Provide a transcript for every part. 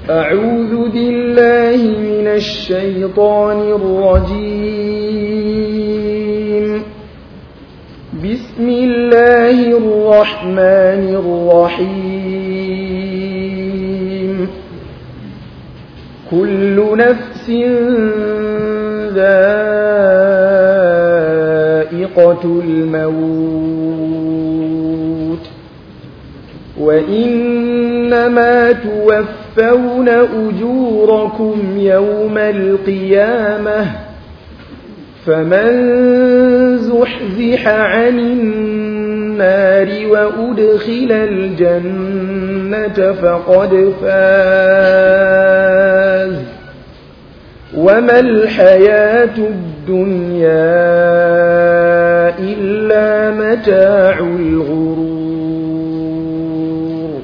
أعوذ بالله من الشيطان الرجيم بسم الله الرحمن الرحيم كل نفس ذائقة الموت وإنما توفون أجوركم يوم القيامة فمن زحزح عن النار وأدخل الجنة فقد فاز وما الحياة الدنيا إلا متاع الغرور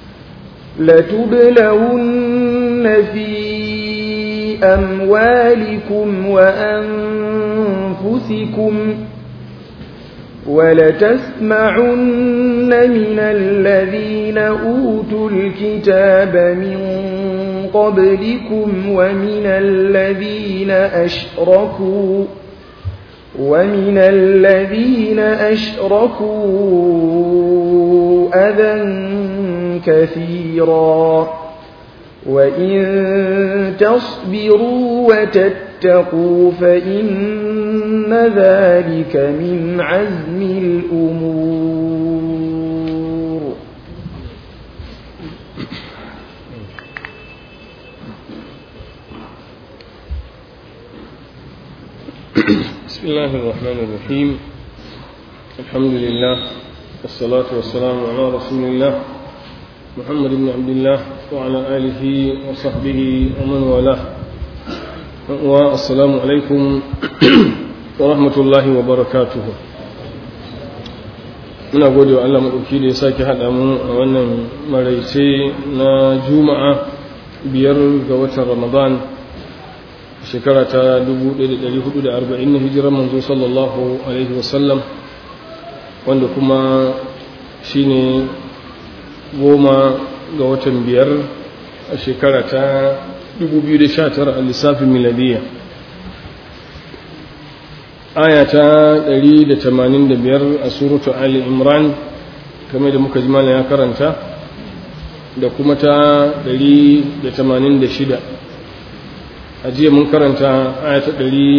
لتبلون في أموالكم وأنفسكم ولتسمعن من الذين أوتوا الكتاب من قبلكم ومن الذين أشركوا ومن الذين أشركوا أذى كثيرا وإن تصبروا وتتقوا فإن ذلك من عزم الأمور بسم الله الرحمن الرحيم الحمد لله والصلاة والسلام على رسول الله محمد بن عبد الله وعلى آله وصحبه ومن والاه والسلام عليكم ورحمة الله وبركاته muna gode wa Allah maɗauki da ya sake haɗa mu a wannan maraice na juma'a biyar ga watan ramadan shekara ta 1440 na hijirar manzo sallallahu alaihi wasallam wanda kuma shine goma ga watan biyar a shekara ta 2019 a lissafin miladiyya aya ta 185 a suratu ali imran kamar da muka ji ya karanta da kuma ta 186 a jiya mun karanta aya ta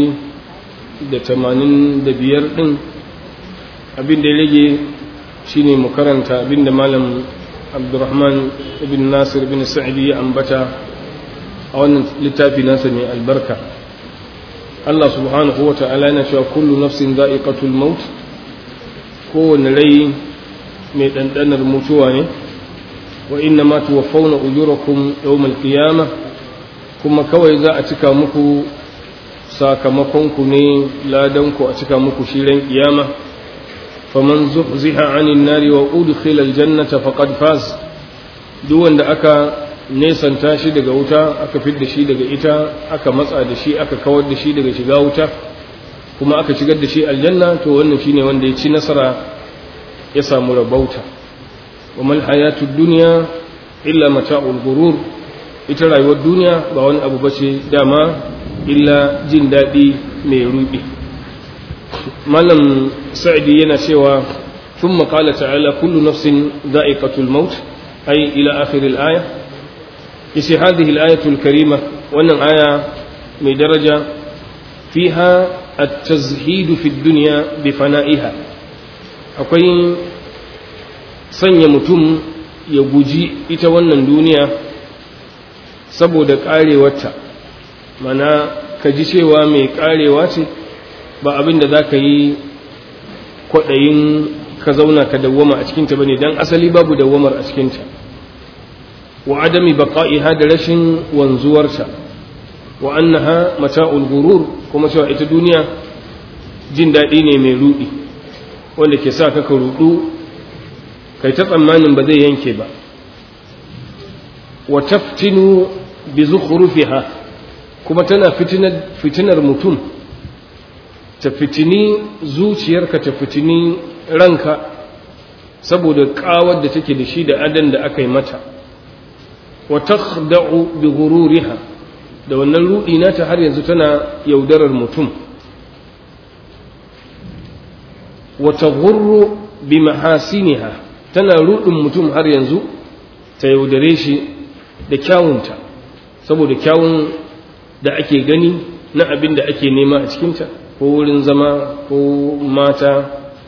185 din abin da ya rage shine mu karanta abin da malam abdurrahman ibn nasir ibn sa'idi ya ambata a wannan littafi nasa mai albarka Allah subhanahu wa ta'ala yana cewa kullu nafsin za'iqatul maut kowane rai mai ɗanɗanar mutuwa ne wa inna ma tuwaffawna ujurakum yawmal qiyamah kuma kawai za a cika muku sakamakon ku ne ladan ku a cika muku shirin kiyama faman zuhziha 'anil nari wa udkhila aljannata faqad faz duk wanda aka nesanta shi daga wuta aka fidda shi daga ita aka matsa da shi aka kawar da shi daga shiga wuta kuma aka shigar da shi aljanna to wannan shine wanda ya ci nasara ya samu rabauta wa mal hayatud dunya illa mata'ul ghurur ita rayuwar duniya ba wani abu bace dama illa jin daɗi mai ruɗi malam sa'idi yana cewa ثم قال تعالى كل نفس ذائقة الموت أي إلى آخر الآية يسي هذه الآية الكريمة وأن آية من درجة فيها التزهيد في الدنيا بفنائها أقول sanya mutum ya guji ita wannan duniya saboda karewarta mana ka ji cewa mai karewa ce ba abin da za ka yi kwaɗayin ka zauna ka dawwama a cikinta ba ne don asali babu dawwamar a cikinta wa adami baqa'iha da rashin wanzuwarta wa annaha mata'ul gurur kuma cewa ita duniya jin daɗi ne mai ruɗi wanda ke sa ka ka ruɗu kai ta tsammanin ba zai yanke ba wa taftinu bi zukhrufiha kuma tana fitinar mutum ta fitini zuciyarka ta fitini ranka saboda kawar da take da shi da adan da aka yi mata wa takhda'u bi ghururiha da wannan rudi nata har yanzu tana yaudarar mutum wa taghurru bi mahasiniha tana rudin mutum har yanzu ta yaudare shi da kyawunta saboda kyawun da ake gani na abin da ake nema a cikinta ko wurin zama ko mata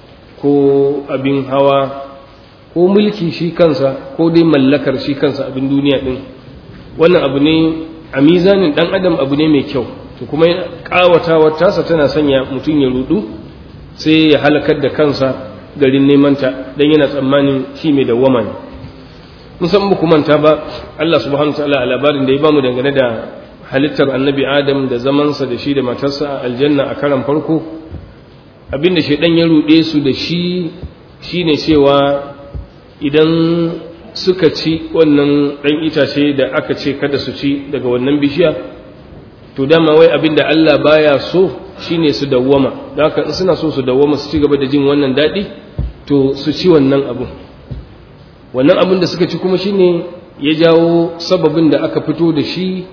ko abin hawa ko mulki shi kansa ko dai mallakar shi kansa abin duniya din wannan abu ne a mizanin dan adam abu ne mai kyau to kuma kawatawar tasa tana sanya mutum ya rudu sai ya halakar da kansa garin nemanta don yana tsammanin shi mai dawwama ne musan ba manta ba Allah subhanahu wa ta'ala a labarin da ya bamu dangane da halittar annabi adam da zamansa da shi da matarsa a aljanna a karan farko abinda shaidan ya ruɗe su da shi shine cewa idan suka ci wannan ɗan itace da aka ce kada su ci daga wannan bishiya to dama wai abinda Allah baya so shine su dawwama da haka in suna so su dawwama su ci gaba da jin wannan daɗi to su ci wannan abun wannan abin da suka ci kuma shine ya jawo sababin da aka fito da shi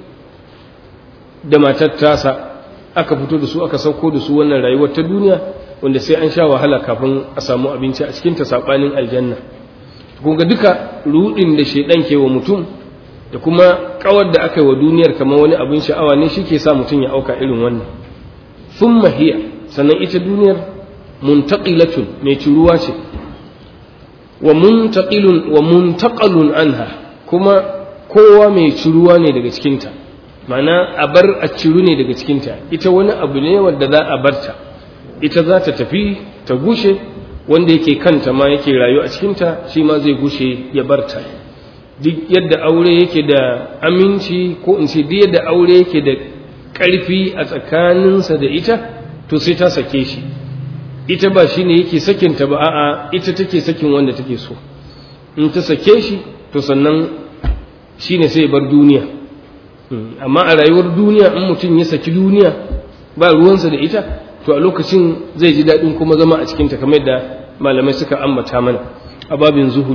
da matar tasa aka fito da su aka sauko da su wannan rayuwar ta duniya wanda sai an sha wahala kafin a samu abinci a cikin ta sabanin aljanna kun ga duka rudin da shedan ke wa mutum da kuma kawar da aka yi wa duniyar kamar wani abin sha'awa ne shi ke sa mutum ya auka irin wannan thumma hiya sannan ita duniyar muntaqilatun mai ciruwa ce wa muntaqilun wa muntaqalun anha kuma kowa mai ciruwa ne daga cikinta mana a bar a ciru ne daga cikinta ita wani abu ne wanda za a barta ita za ta tafi ta gushe wanda yake kanta ma yake rayu a cikinta shi ma zai gushe ya barta duk yadda aure yake da aminci ko in ce duk yadda aure yake da ƙarfi a tsakaninsa da ita to sai ta sake shi ita ba shi ne yake sakinta ba a'a ita take sakin wanda take so in ta sake shi to sannan shi ne sai bar duniya amma a rayuwar duniya in mutum ya saki duniya ba ruwansa da ita to a lokacin zai ji daɗin kuma zama a cikinta kamar yadda malamai suka ambata mana a babin zuhudu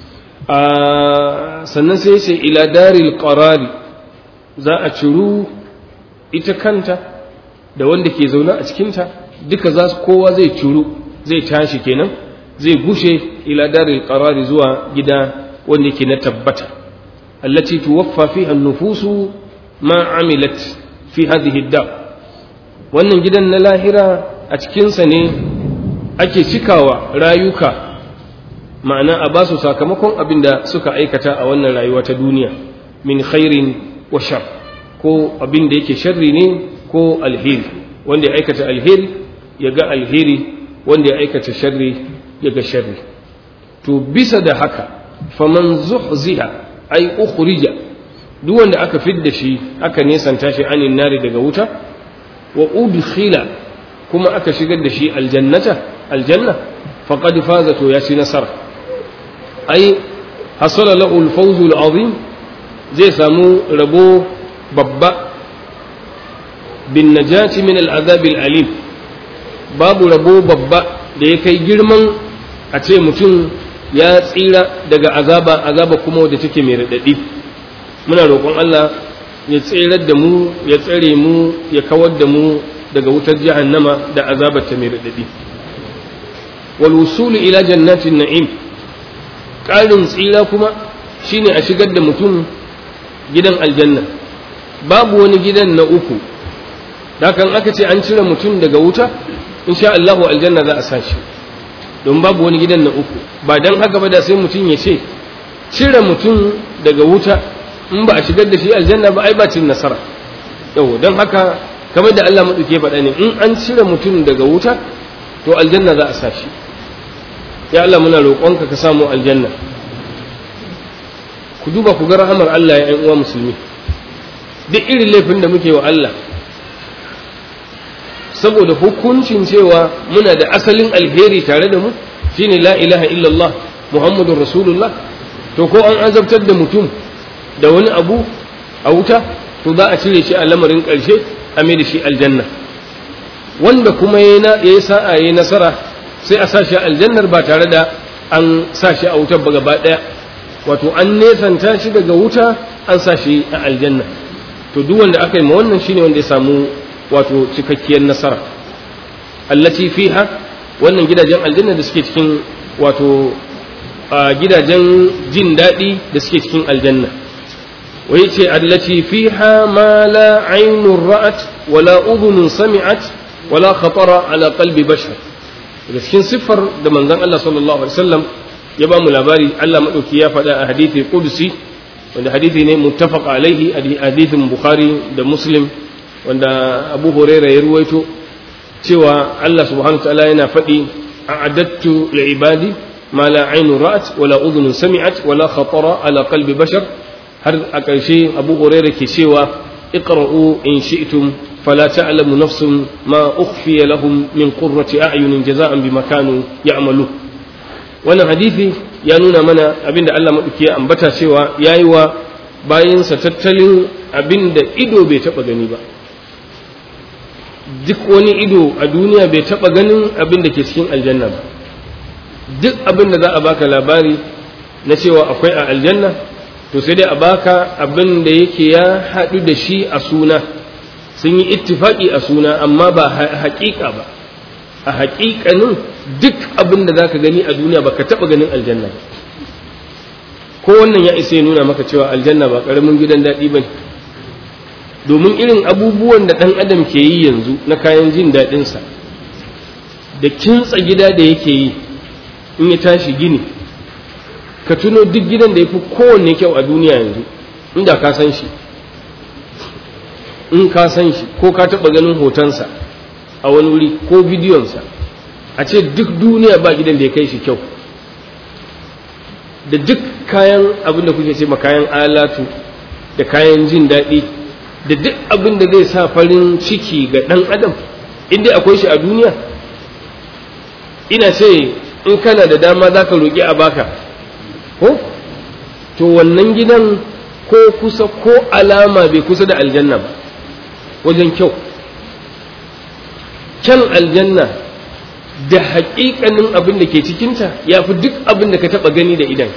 sannan sai sai ila daril qarari za a ciru ita kanta da wanda ke zaune a cikinta duka za su kowa zai ciru zai tashi kenan zai gushe ila daril qarari zuwa gida wanda ke na tabbata allati tuwaffa fiha an-nufusu ma amilat fi hadhihi ad wannan gidan na lahira a cikinsa ne ake cikawa rayuka ma'ana a basu sakamakon abin da suka aikata a wannan rayuwa ta duniya min khairin wa shar ko abin da yake sharri ne ko alheri wanda ya aikata alheri ya ga alheri wanda ya aikata sharri ya ga sharri to bisa da haka faman zuhziha ay ukhrija duk wanda aka fidda shi aka nesanta shi anin nari daga wuta wa udkhila kuma aka shigar da shi aljannata aljanna faqad faza to ya ci nasara ai hasala lahu alfawz alazim zai samu rabo babba bin najati min al'azab alim babu rabo babba da ya kai girman a ce mutum ya tsira daga azaba azaba kuma wadda take mai radadi muna roƙon Allah ya tsirar da mu ya tsare mu ya kawar da mu daga wutar jahannama da azabar ta mai radadi wal wusulu ila jannatin na'im ƙarin tsira kuma shine a shigar da mutum gidan aljanna babu wani gidan na uku dakan aka ce an cire mutum daga wuta insha Allah aljanna za a sashi don babu wani gidan na uku ba dan haka ba da sai mutum ya ce cire mutum daga wuta in ba a shigar da shi aljanna ba ai ba cin nasara yau don haka kamar da Allah maɗauke faɗa ne in an cire mutum daga wuta to aljanna za a sa shi ya Allah muna roƙonka ka samu aljanna ku duba ku ga rahamar Allah ya uwa musulmi duk irin laifin da muke wa Allah saboda hukuncin cewa muna da asalin alheri tare da mu shine la ilaha illallah muhammadun rasulullah to ko an azabtar da mutum da wani abu a wuta to za a cire shi a lamarin ƙarshe a mai da shi aljanna wanda kuma ya yi sa'a ya yi nasara sai a sa shi aljannar ba tare da an sa shi a wutar ba gaba ɗaya wato an nesanta shi daga wuta an sa shi a aljanna to duk wanda aka yi ma wannan shine wanda ya samu wato cikakkiyar nasara allati fiha wannan gidajen aljanna da suke cikin wato gidajen jin daɗi da suke cikin aljanna wai ce allati fiha ma la ainun ra'at wala udhunun sami'at wala khatara ala qalbi bashar daga cikin siffar da manzon Allah sallallahu alaihi wasallam ya ba mu labari Allah madauki ya faɗa a hadithi qudsi wanda hadithi ne muttafaq alaihi hadithin bukhari da muslim wanda abu huraira ya ruwaito cewa Allah subhanahu wa ta'ala yana faɗi a'adattu li'ibadi ma la ainu ra'at wala udhun sami'at wala khatara ala qalbi bashar har a ƙarshe abu huraira ke cewa iqra'u in shi'tum fala ta'lamu nafsun ma ukhfiya lahum min qurrati a'yunin jaza'an bima kanu ya'malu wannan hadisi ya nuna mana abinda Allah madauki ya ambata cewa yayi wa bayinsa tattalin abinda ido bai taba gani ba duk wani ido a duniya bai taba ganin abin da ke cikin aljanna ba duk abin da za a baka labari na cewa akwai a aljanna to sai dai a baka abin da yake ya haɗu da shi a suna sun yi ittifaki a suna amma ba haƙiƙa ba a haƙiƙanin duk abin da za ka gani a duniya ba ka taɓa ganin aljanna ba ko wannan ya isa ya nuna maka cewa aljanna ba ƙaramin gidan daɗi ba ne domin irin abubuwan da ɗan adam ke yi yanzu na kayan jin daɗinsa da kintsa gida da yake yi in ya tashi gini ka tuno duk gidan da ya fi kowanne kyau a duniya yanzu inda ka san shi in ka san shi ko ka taɓa ganin hotonsa a wani wuri ko bidiyonsa a ce duk duniya ba gidan da ya kai shi kyau da duk kayan abin da kuke ce ma kayan alatu da kayan jin daɗi da duk abin da zai sa farin ciki ga ɗan adam inda akwai shi a duniya ina ce in kana da dama za ka roƙi a baka ko to wannan gidan ko kusa ko alama bai kusa da aljanna ba wajen kyau kyan aljanna da haƙiƙanin abin da ke cikinta ya fi duk abin da ka taɓa gani da idan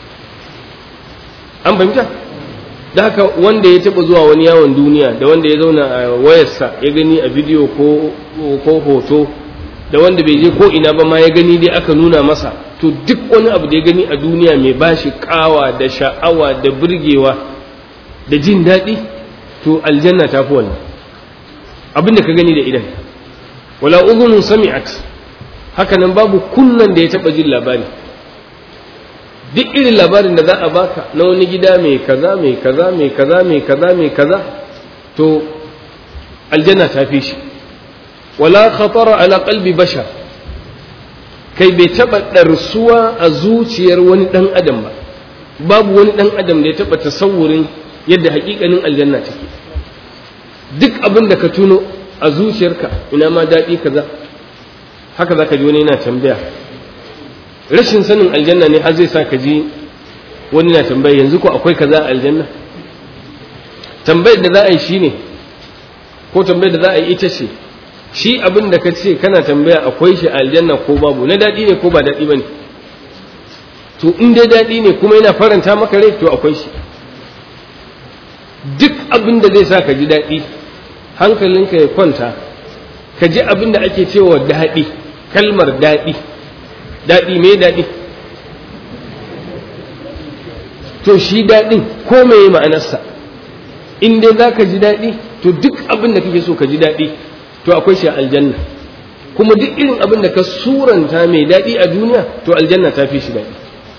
an fahimta da haka wanda ya taɓa zuwa wani yawon duniya da wanda ya zauna a wayarsa ya gani a bidiyo ko hoto da wanda bai je ko ina ba ma ya gani dai aka nuna masa to duk wani abu da ya gani a duniya mai bashi kawa da sha'awa da burgewa da jin daɗi to aljanna ta fi wannan abin da ka gani da idan wala udhunun sami'at haka nan babu kunnan da ya taɓa jin labari duk irin labarin da za a baka na wani gida mai kaza mai kaza mai kaza mai kaza mai kaza to aljanna ta fi shi wala khatara ala qalbi bashar kai bai taba darsuwa a zuciyar wani dan adam ba babu wani dan adam da ya taba tasawurin yadda hakikanin aljanna take duk abin da ka tuno a zuciyarka ina ma daɗi kaza haka zaka ji wani yana tambaya rashin sanin aljanna ne har zai sa ka ji wani na tambaya yanzu ko akwai kaza a aljanna tambayar da za a yi shine ko tambayar da za a yi ita ce shi abin da ka ce kana tambaya akwai shi a aljanna ko babu na daɗi ne ko ba daɗi ba ne to in dai daɗi ne kuma yana faranta maka rai to akwai shi duk abin da zai sa ka ji daɗi hankalinka ya kwanta ka ji abin da ake cewa daɗi kalmar daɗi daɗi me daɗi to shi daɗin ko me ma'anarsa in dai za ka ji daɗi to duk abin da kake so ka ji daɗi to akwai shi a aljanna kuma duk irin abin da ka suranta mai daɗi a duniya to aljanna ta fi shi daɗi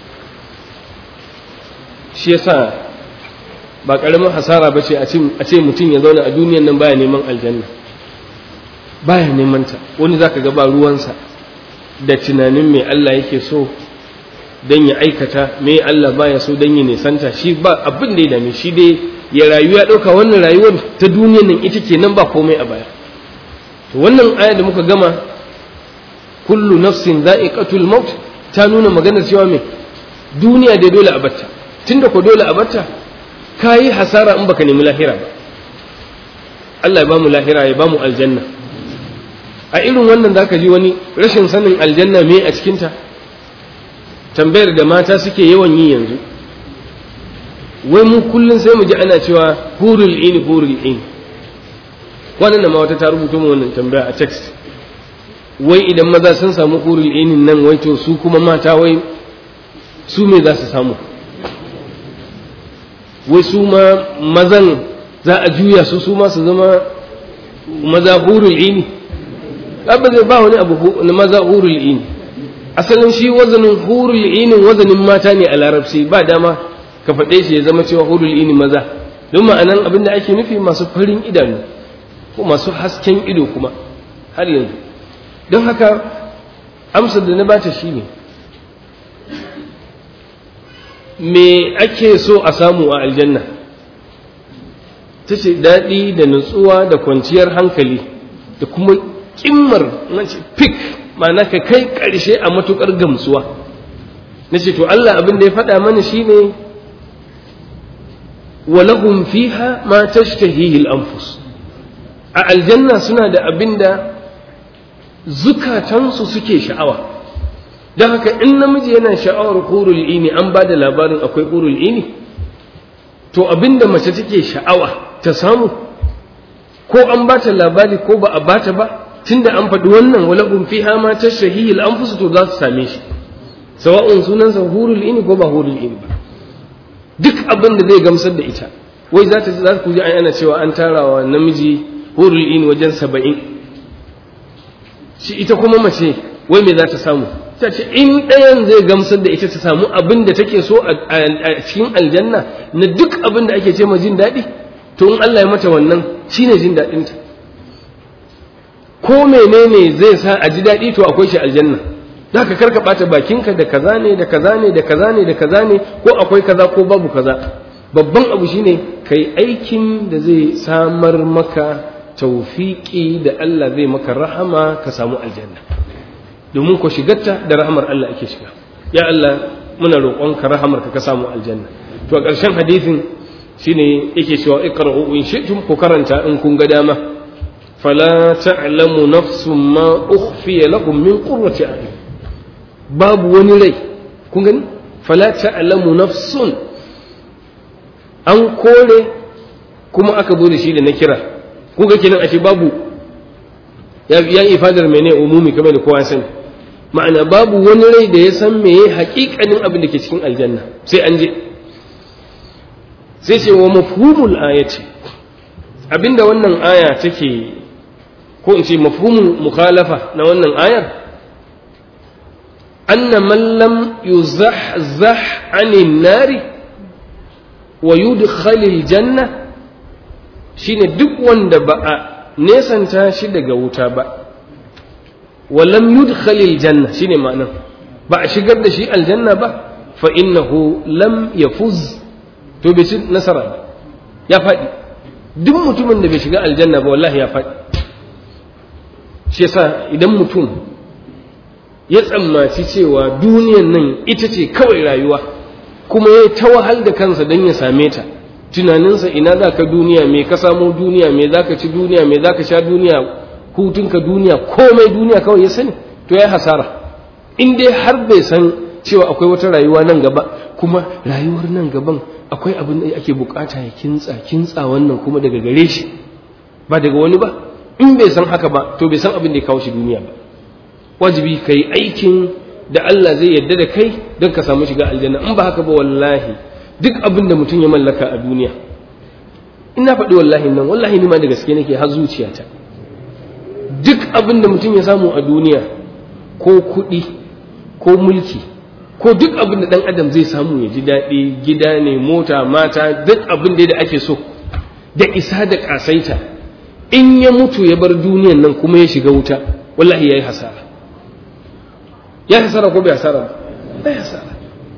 shi yasa ba ƙaramin hasara ba ce a ce mutum ya zauna a duniyan nan baya neman aljanna baya neman ta wani zaka ga ba ruwansa da tunanin me Allah yake so don ya aikata me Allah baya so don ya nisanta shi ba abin da ya dame shi dai ya rayu ya ɗauka wannan rayuwar ta duniyan nan ita ke nan ba komai a baya to wannan aya da muka gama kullu nafsin za'iqatul maut ta nuna maganar cewa me duniya dai dole a batta tunda ko dole a batta kayi hasara in baka nemi lahira ba Allah ya bamu lahira ya bamu aljanna a irin wannan zaka ji wani rashin sanin aljanna me a cikinta tambayar da mata suke yawan yi yanzu wai mu kullum sai mu ji ana cewa hurul ini hurul ini wannan ma wata ta rubuta mu wannan tambaya a text wai idan maza sun samu hurul inin nan wai to su kuma mata wai su me za su samu wai su ma mazan za a juya su su ma su zama maza hurul ini abin zai ba wani abu na maza hurul ini asalin shi wazanin hurul inin wazanin mata ne a larabci ba dama ka faɗe shi ya zama cewa hurul ini maza don ma'anan abin da ake nufi masu farin idanu ko masu hasken ido kuma har yanzu don haka amsar da na bata shi ne me ake so a samu a aljanna ta ce daɗi da nutsuwa da kwanciyar hankali da kuma ƙimmar nace fik ma'ana ka kai ƙarshe a matuƙar gamsuwa na ce to Allah abin da ya faɗa mana shi ne walahum fiha ma tashtahihi al-anfus a aljanna suna da abin da zukatansu suke sha'awa don haka in namiji yana sha'awar hurul ini an ba da labarin akwai hurul ini to abinda mace take sha'awa ta samu ko an ba ta labari ko ba a ba ta ba tunda an faɗi wannan walahum fiha ma tashtahihi al-anfus to za su same shi sawa'un sunansa hurul ini ko ba hurul ini ba duk abin da zai gamsar da ita wai za ta za ku ji ana cewa an tarawa namiji hurul ini wajen saba'in shi ita kuma mace wai me za ta samu ta ce in ɗayan zai gamsar da ita ta samu abin da take so a cikin aljanna na duk abin da ake ce ma jin daɗi to in Allah ya mata wannan shine jin daɗinta ko menene zai sa a ji daɗi to akwai shi aljanna za ka karka ɓata bakinka da kaza ne da kaza ne da kaza ne da kaza ne ko akwai kaza ko babu kaza babban abu shine kai aikin da zai samar maka taufiƙi da Allah zai maka rahama ka samu aljanna domin ku shigarta da rahamar Allah ake shiga ya Allah muna roƙonka rahamar ka samu aljanna to a ƙarshen hadisin shine yake cewa iqra'u in shi'tum ku karanta in kun ga dama fala ta'lamu nafsun ma ukhfiya lahum min qurrati a'yun babu wani rai kun gani fala ta'lamu nafsun an kore kuma aka zo da shi da na kira kuga kenan ashe babu ya yi ifadar mene umumi kamar da kowa sani ma'ana babu wani rai da ya san meye haƙiƙanin abin da ke cikin aljanna sai an je sai ce wa mafhumul ayati abinda wannan aya take ko in ce mafhumul mukhalafa na wannan ayar anna man lam yuzahzah anin nari wa yudkhalil janna shine duk wanda ba a nesanta shi daga wuta ba walam yudkhalil janna shine ma'anar ba a shigar da shi aljanna ba fa innahu lam yafuz to bai ci nasara ba ya faɗi duk mutumin da bai shiga aljanna ba wallahi ya faɗi shi yasa idan mutum ya tsammaci cewa duniyan nan ita ce kawai rayuwa kuma ya ta wahal da kansa don ya same ta tunaninsa ina za ka duniya me ka samo duniya me za ka ci duniya me za ka sha duniya hutunka duniya komai duniya kawai ya sani to ya hasara in dai har bai san cewa akwai wata rayuwa nan gaba kuma rayuwar nan gaban akwai abin da ake bukata ya kintsa kintsa wannan kuma daga gare shi ba daga wani ba in bai san haka ba to bai san abin da ya kawo shi duniya ba wajibi ka yi aikin da Allah zai yarda da kai don ka samu shiga aljanna in ba haka ba wallahi duk abin da mutum ya mallaka a duniya ina faɗi wallahi nan wallahi ni ma da gaske nake har zuciyata duk abin da mutum ya samu a duniya ko kuɗi ko mulki ko duk abin da ɗan adam zai samu ya ji daɗi gida ne mota mata duk abin da ake so da isa da ƙasaita in ya mutu ya bar duniyan nan kuma ya shiga wuta wallahi ya yi hasara ya hasara ko bai hasara ba bai hasara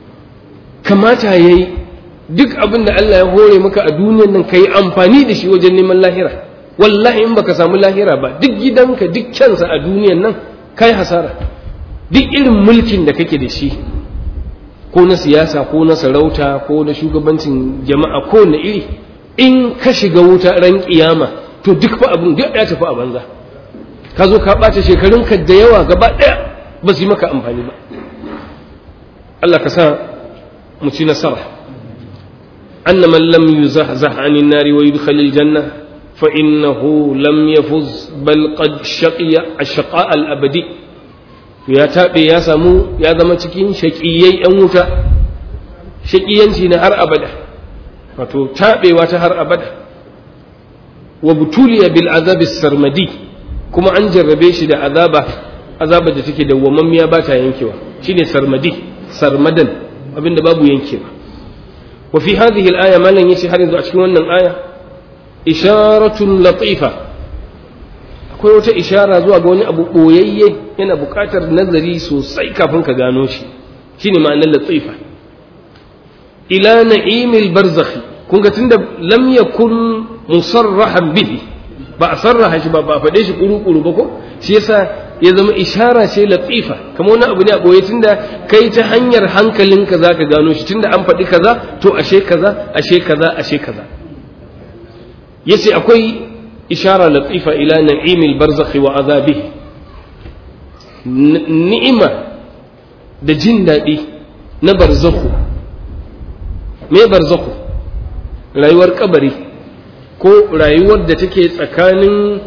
kamata ya yi duk abin da Allah ya hore maka a duniyan nan ka yi amfani da shi wajen neman lahira wallahi in baka samu lahira ba duk gidanka duk kyansa a duniyan nan ka yi hasara duk irin mulkin da kake da shi ko na siyasa ko na sarauta ko na shugabancin jama'a ko na iri in ka shiga wuta ran kiyama to duk fa abin duk ya tafi a banza ka zo ka ɓata shekarunka da yawa gaba ɗaya ba su yi maka amfani ba Allah ka sa mu ci nasara أن من لم يزحزح عن النار ويدخل الجنة فإنه لم يفز بل قد شقي الشقاء الأبدي يا تابي يا سمو يا ذا cikin shaƙiyai ‘yan wuta shaƙiyanci na har abada wato taɓewa ta har abada wa butuliya bil azabi sarmadi kuma an jarrabe shi da azaba azaba da take dawwamammiya ba ta yankewa shine sarmadi sarmadan abinda babu yankewa wa fi hadhihi al-aya malan yace har yanzu a cikin wannan aya isharatun latifa akwai wata ishara zuwa ga wani abu boyayye yana buƙatar nazari sosai kafin ka gano shi shine ma'anar latifa ila na'imil barzakhi kun ga tunda lam yakun musarrahan bihi ba a sarraha shi ba ba a faɗe shi kuru-kuru ba ko shi yasa ya zama ishara ce latifa kamar wani abu ne a ɓoye tunda kai ta hanyar hankalinka za ka gano shi tunda an faɗi kaza to ashe kaza ashe kaza ashe kaza yace akwai ishara latifa ila na'imil barzakhi wa azabihi ni'ima da jin daɗi na barzakhu me barzakhu rayuwar kabari ko rayuwar da take tsakanin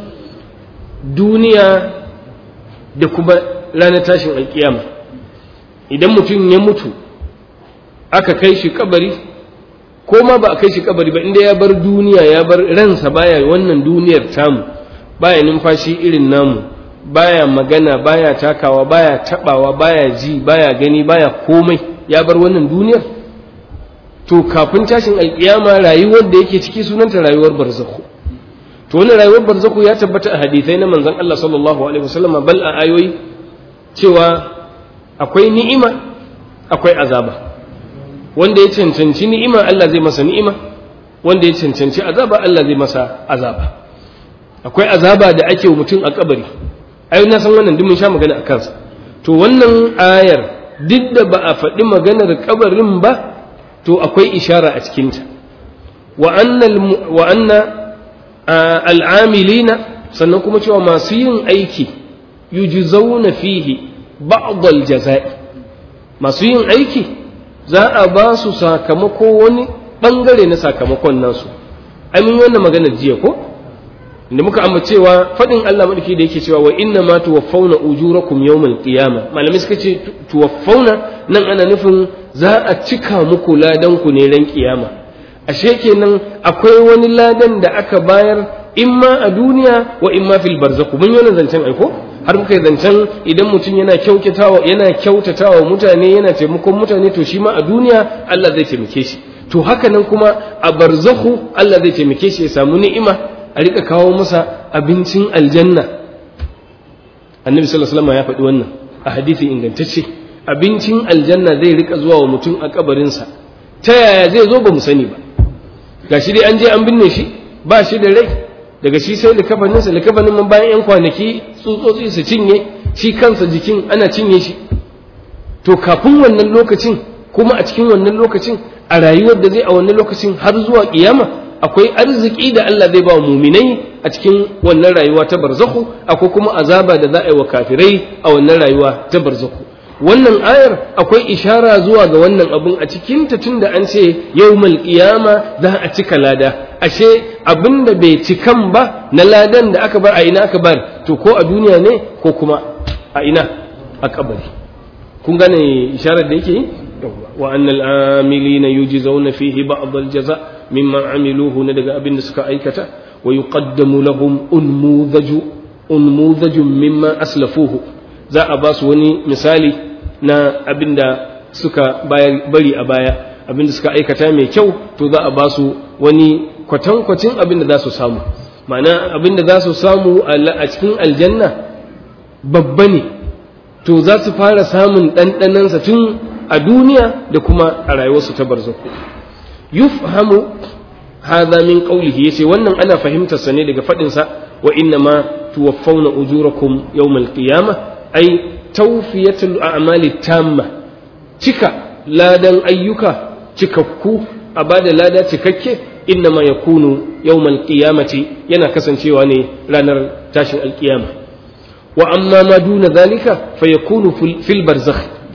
duniya da kuma ranar tashin alkiyama idan mutum ya mutu aka kai shi kabari ko ma ba a kai shi kabari ba inda ya bar duniya ya bar ransa baya wannan duniyar tamu baya numfashi irin namu baya magana baya takawa baya tabawa baya ji baya gani baya komai ya bar wannan duniyar to kafin tashin alkiyama rayuwar da yake ciki sunanta rayuwar barzakhu to wannan rayuwar barzakhu ya tabbata a hadisai na manzon Allah sallallahu alaihi wasallam bal a ayoyi cewa akwai ni'ima akwai azaba wanda ya cancanci ni'ima Allah zai masa ni'ima wanda ya cancanci azaba Allah zai masa azaba akwai azaba da ake wa mutum a kabari ayo na san wannan duk mun sha magana a kansa to wannan ayar duk da ba a faɗi maganar kabarin ba to akwai ishara a cikinta wa anna al'amilina sannan kuma cewa masu yin aiki yujzauna fihi ba'd al-jaza'i masu yin aiki za a ba su sakamako wani bangare na sakamakon nasu ai mun yi wannan maganar jiya ko inda muka amma cewa fadin Allah madaki da yake cewa wa inna ma tuwaffawna ujurakum yawmal qiyamah malamai suka ce tuwaffawna nan ana nufin za a cika muku ladan ku ne ran kiyama ashe kenan akwai wani ladan da aka bayar imma a duniya wa imma fil barzakh mun yi zancen aiko har muka yi zancen idan mutum yana kyautatawa yana kyautatawa mutane yana taimakon mutane to shi ma a duniya Allah zai taimake shi to haka nan kuma a barzakhu Allah zai taimake shi ya samu ni'ima a rika kawo masa abincin aljanna annabi sallallahu alaihi wasallam ya faɗi wannan a hadisi ingantacce abincin aljanna zai rika zuwa wa mutum a kabarinsa ta yaya zai zo ba mu sani ba gashi dai an je an binne shi ba shi da rai daga shi sai likafaninsa likafanin man bayan yan kwanaki tsutsotsi su cinye shi kansa jikin ana cinye shi to kafin wannan lokacin kuma a cikin wannan lokacin a rayuwar da zai a wannan lokacin har zuwa kiyama akwai arziki da Allah zai ba wa muminai a cikin wannan rayuwa ta barzakhu akwai kuma azaba da za a yi wa kafirai a wannan rayuwa ta barzakhu wannan ayar akwai ishara zuwa ga wannan abun a cikin ta tunda an ce yawmal qiyama za a cika lada ashe abin da bai cikan ba na ladan da aka bar a ina aka bar to ko a duniya ne ko kuma a ina a kabari kun gane isharar da yake yi wa annal amilina yujzauna fihi ba'd al-jaza mimma amiluhu na daga abin da suka aikata wa yuqaddamu lahum unmudhaju unmudhajun mimma aslafuhu za a ba su wani misali na abin da suka bari a baya abin da suka aikata mai kyau to za a ba su wani kwatankwacin abin da za su samu ma'ana abin da za su samu a cikin aljanna babba ne to za su fara samun ɗanɗanansa tun a duniya da kuma a rayuwarsu ta barzaku yufhamu hadha min qawlihi yace wannan ana fahimtar sa ne daga fadin sa wa inna ma tuwaffawna ujurakum yawmal qiyamah ay tawfiyatul a'mali tamma cika ladan ayyuka cikakku a bada lada cikakke inna ma yakunu yawmal qiyamati yana kasancewa ne ranar tashin alkiyama wa amma ma duna zalika fa yakunu fil barzakh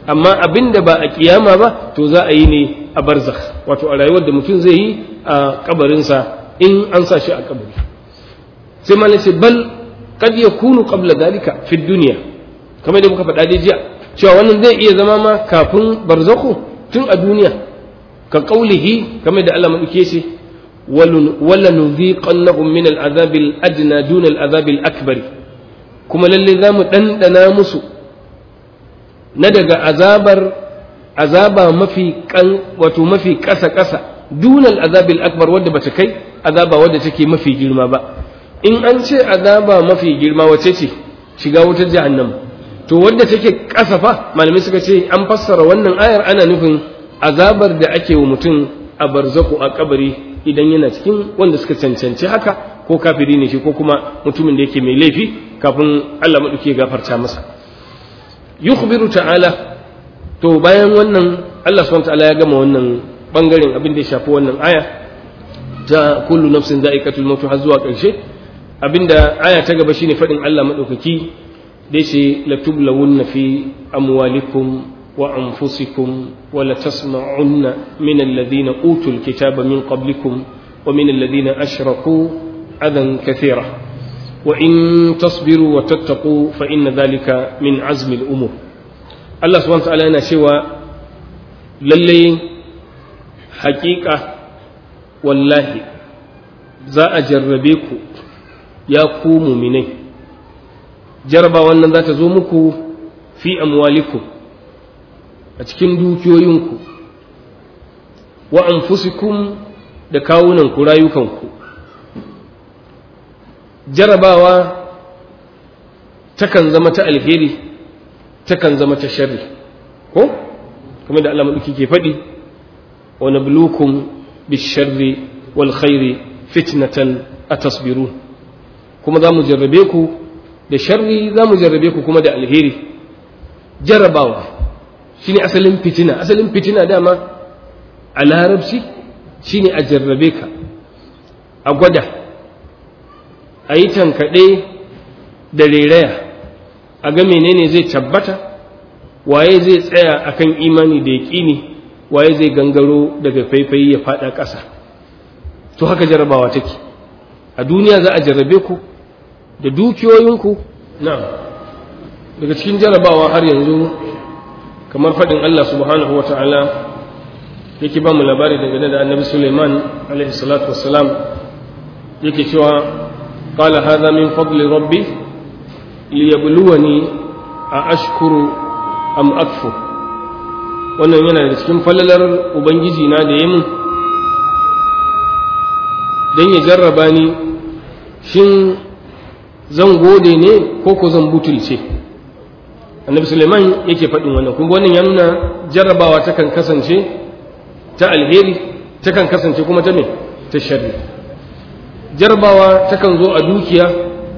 amma abin da ba a kiyama ba to za a yi ne a barzakh wato a rayuwar da mutum zai yi a kabarinsa in an sa shi a kabari sai malai ce bal kad yakunu qabla dalika fi dunya kamar da muka faɗa dai jiya cewa wannan zai iya zama ma kafin barzakhu tun a duniya ka qaulihi kamar da Allah madauke shi wala nuziqannahum min al'azab al-adna duna al'azab al-akbar kuma lalle zamu dandana musu na daga azabar azaba mafi kan wato mafi kasa kasa duna al'azab al-akbar wanda bata kai azaba wanda take mafi girma ba in an ce azaba mafi girma wace ce shiga wutar jahannam to wanda take kasa fa malamai suka ce an fassara wannan ayar ana nufin azabar da ake wa mutum a barzaku a kabari idan yana cikin wanda suka cancanci haka ko kafiri ne shi ko kuma mutumin da yake mai laifi kafin Allah maɗauki ya gafarta masa yukhbiru ta'ala to bayan wannan Allah subhanahu ta'ala ya gama wannan bangaren abin da ya shafi wannan aya ta kullu nafsin za'iqatul maut har zuwa ƙarshe abinda aya ta gaba shine faɗin Allah maɗaukaki da yace latublawunna fi amwalikum وأنفسكم ولتسمعن من الذين أوتوا الكتاب من قبلكم ومن الذين أشركوا أذى كثيرا وإن تصبروا وتتقوا فإن ذلك من عزم الأمور الله سبحانه وتعالى أنا شوى للي حقيقة والله za a jarrabe ku ya ku muminai jaraba wannan za ta zo muku fi amwalikum a cikin dukiyoyinku wa anfusikum da kawunanku rayukanku jarabawa takan zama ta alheri takan zama ta sharri ko kuma da Allah maɗauki ke faɗi wa nablukum bisharri wal khairi fitnatan atasbirun kuma za mu jarrabe ku da sharri za mu jarrabe ku kuma da alheri jarabawa shine asalin fitina asalin fitina dama a larabci shine a jarrabe ka a gwada a yi tankaɗe da reraya a ga menene zai tabbata waye zai tsaya akan imani da yaƙini waye zai gangaro daga faifayi ya faɗa ƙasa to haka jarrabawa take a duniya za a jarrabe ku da dukiyoyinku na daga cikin jarrabawa har yanzu kamar faɗin Allah subhanahu wa ta'ala yake ba mu labari dangane da annabi Suleiman alaihi salatu wassalam yake cewa qala hadha min fadli rabbi liyabluwani a ashkuru am akfu wannan yana da cikin falalar ubangiji na da yamin dan ya jarraba ni shin zan gode ne ko ko zan butulce annabi suleiman yake faɗin wannan kuma wannan ya nuna jarrabawa takan kasance ta alheri takan kasance kuma ta me ta sharri jarrabawa takan zo a dukiya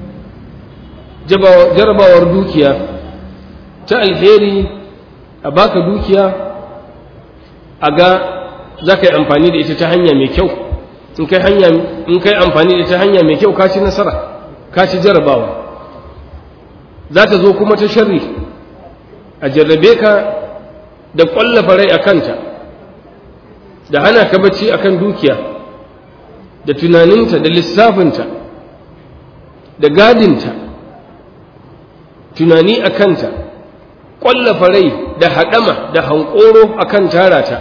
jarrabawar dukiya ta alheri a baka dukiya a ga za ka yi amfani da ita ta hanya mai kyau in kai hanya in kai amfani da ita hanya mai kyau ka ci nasara ka ci jarrabawa za ta zo kuma ta sharri a jarrabe ka da ƙwallafa rai a kanta da hana ka bacci a kan dukiya da tunaninta da lissafinta da gadinta tunani a kanta ƙwallafa rai da haɗama da hankoro a kan tarata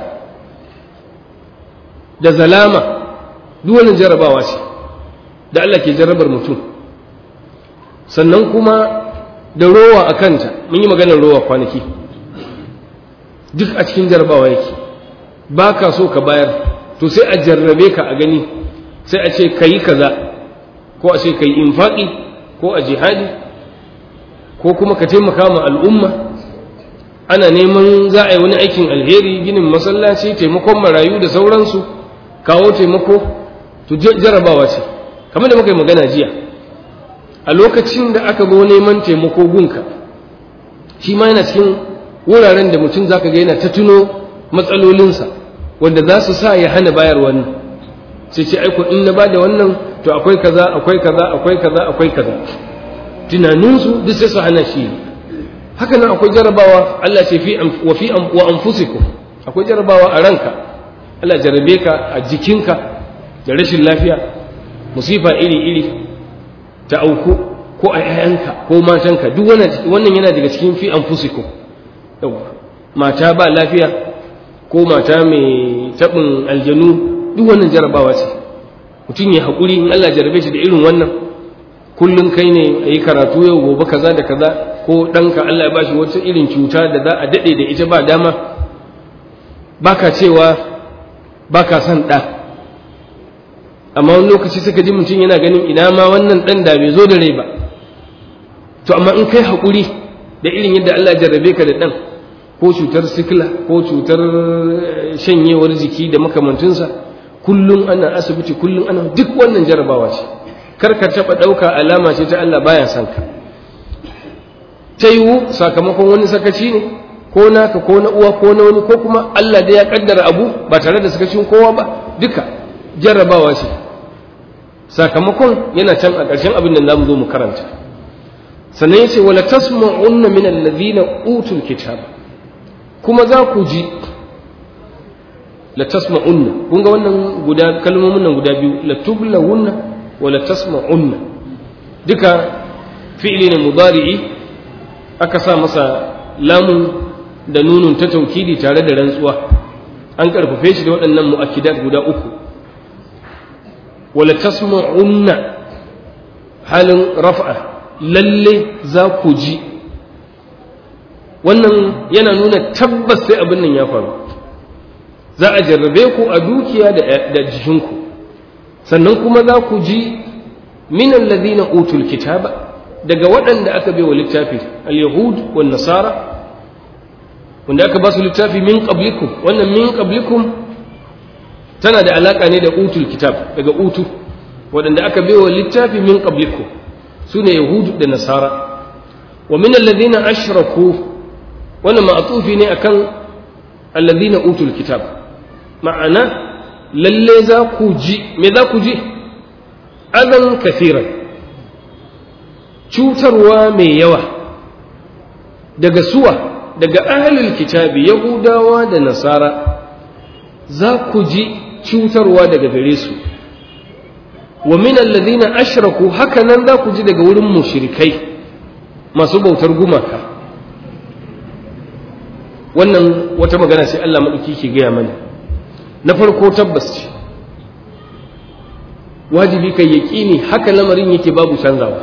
da zalama duwane jarrabawa ce da Allah ke jarrabar mutum sannan kuma da rowa a kanta mun yi maganar rowa kwanaki duk a cikin jarrabawa yake ba ka so ka bayar to sai a jarrabe ka a gani sai a ce ka yi kaza ko a ce ka yi infaƙi ko a jihadi ko kuma ka taimaka ma al'umma ana neman za a yi wani aikin alheri ginin masallaci taimakon marayu da sauransu kawo taimako to jarrabawa ce kamar da muka yi magana jiya a lokacin da aka zo neman taimako gunka shi ma yana cikin wuraren da mutum zaka ga yana ta tuno matsalolinsa wanda za su sa ya hana bayar wannan sai ce aiko in na bada wannan to akwai kaza akwai kaza akwai kaza akwai kaza tunaninsu duk sai su hana shi haka nan akwai jarabawa Allah ce fi wa fi wa anfusikum akwai jarabawa a ranka Allah jarabe ka a jikinka da rashin lafiya musifa iri iri ta auku ko a yayanka ko matanka duk wannan yana daga cikin fi anfusikum yawa mata ba lafiya ko mata mai taɓin aljanu duk wannan jarabawa ce mutum ya haƙuri in Allah jarabe shi da irin wannan kullum kai ne a yi karatu yau gobe kaza da kaza ko ɗanka Allah ya bashi wata irin cuta da za a daɗe da ita ba dama baka cewa baka son ɗa amma wani lokaci suka ji mutum yana ganin ina ma wannan ɗan da bai zo da rai ba to amma in kai haƙuri da irin yadda Allah ya jarrabe ka da ɗan ko cutar sikila ko cutar shanyewar jiki da makamantinsa kullum ana asibiti kullum ana duk wannan jarabawa ce kar ka taɓa ɗauka alama ce ta Allah baya son ka ta yiwu sakamakon wani sakaci ne ko naka ko na uwa ko na wani ko kuma Allah da ya kaddara abu ba tare da sakacin kowa ba duka jarrabawa ce sakamakon yana can a ƙarshen abin da zamu zo mu karanta sannan yace wala tasma'unna min alladhina utul kitaba kuma za ku ji la tasma'unna kun ga wannan guda kalmomin nan guda biyu la tublawunna wa la tasma'unna duka fi'li ne mudari'i aka sa masa lamun da nunun ta taukidi tare da rantsuwa an karfafe shi da waɗannan mu'akkidat guda uku wala tasma'unna halin raf'a lalle za ku ji wannan yana nuna tabbas sai abin nan ya faru za a jarrabe ku a dukiya da jikinku sannan kuma za ku ji min alladhina utul kitaba daga waɗanda aka bai wa littafi al-yahud wan nasara wanda aka ba su littafi min qablikum wannan min qablikum tana da alaka ne da utul kitab daga utu waɗanda aka bai wa littafi min qablikum sune yahud da nasara wa min alladhina ashraku wannan ma'atufi ne akan alladhina utul kitab ma'ana lalle za ku ji me za ku ji adan kafiran cutarwa mai yawa daga suwa daga ahlul kitabi yahudawa da nasara za ku ji cutarwa daga gare su wa min alladhina ashraku haka nan za ku ji daga wurin mushrikai masu bautar gumaka wannan wata magana sai Allah maɗauki ke gaya mana na farko tabbas ce wajibi kai yaƙini haka lamarin yake babu canzawa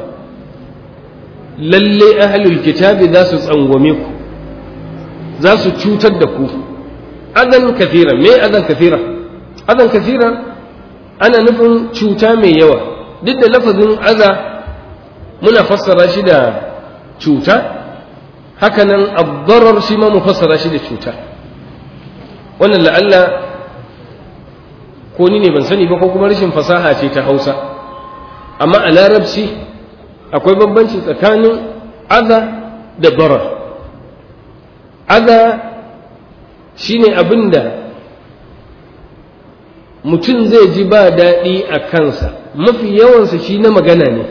lalle ahlul kitabi za su tsangwame ku za su cutar da ku adan kafira me adan kafira adan kafira ana nufin cuta mai yawa duk da lafazin aza muna fassara shi da cuta hakanan abdarar shi ma mu fassara shi da cuta wannan la'alla ko ni ne ban sani ba ko kuma rashin fasaha ce ta hausa amma a larabci akwai bambanci tsakanin aza da darar aza shine abin da mutum zai ji ba daɗi a kansa mafi yawansa shi na magana ne